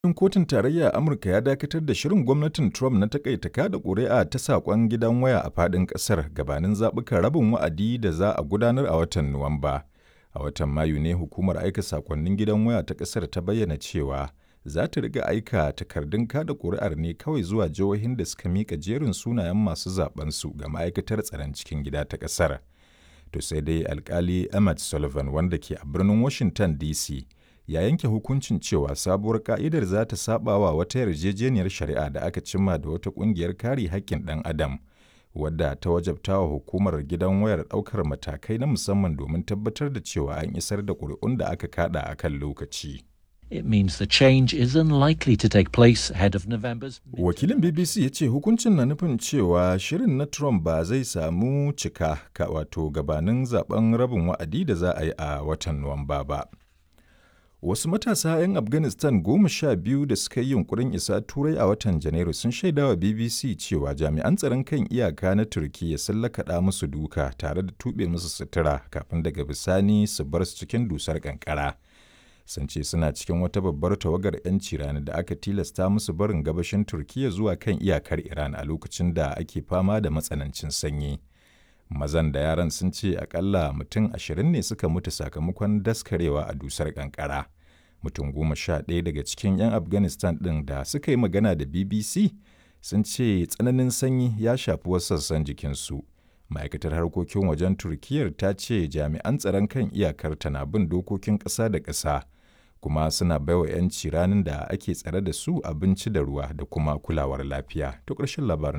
Babban kotun tarayya Amurka ya dakatar da shirin gwamnatin Trump na takaita kada ƙuri'a ta saƙon gidan waya a faɗin ƙasar gabanin zaɓukan rabin wa'adi da za a gudanar a watan Nuwamba. A watan Mayu ne hukumar aika saƙonnin gidan waya ta ƙasar ta bayyana cewa za ta riƙa aika takardun kada ƙuri'ar ne kawai zuwa jihohin da suka miƙa jerin sunayen masu zaɓensu ga ma'aikatar tsaron cikin gida ta ƙasar. To sai dai alkali Emmett Sullivan wanda ke a birnin Washington DC ya yanke hukuncin cewa sabuwar ka'idar za ta saba wa wata yarjejeniyar shari'a da aka cimma da wata ƙungiyar kare haƙƙin ɗan adam wadda ta wajabta wa hukumar gidan wayar ɗaukar matakai na musamman domin tabbatar da cewa an isar da ƙuri'un da aka kada a kan lokaci. It means the change is unlikely to take place ahead of November's. Wakilin BBC ya ce hukuncin na nufin cewa shirin na Trump ba zai samu cika ka wato gabanin zaben rabin wa'adi da za a yi a watan Nuwamba ba. Wasu matasa 'yan Afghanistan goma sha biyu da suka yi yunkurin isa Turai a watan Janairu sun shaidawa BBC cewa jami'an tsaron kan iyaka na Turkiyya sun lakaɗa musu duka tare da tuɓe musu sutura kafin daga bisani su bar su cikin dusar ƙanƙara. Sun ce suna cikin wata babbar tawagar 'yanci rani da aka tilasta musu barin gabashin Turkiyya zuwa kan iyakar Iran a lokacin da ake fama da matsanancin sanyi. mazan da yaran sun ce akalla mutum ashirin ne suka mutu sakamakon daskarewa a dusar kankara mutum goma sha ɗaya daga cikin 'yan afghanistan ɗin da suka yi magana da bbc sun ce tsananin sanyi ya shafi wasu sassan jikinsu ma'aikatar harkokin wajen turkiyyar ta ce jami'an tsaron kan iyakar na bin dokokin ƙasa da ƙasa kuma suna baiwa 'yanci ranar da ake tsare da su abinci da ruwa da kuma kulawar lafiya to ƙarshen labarin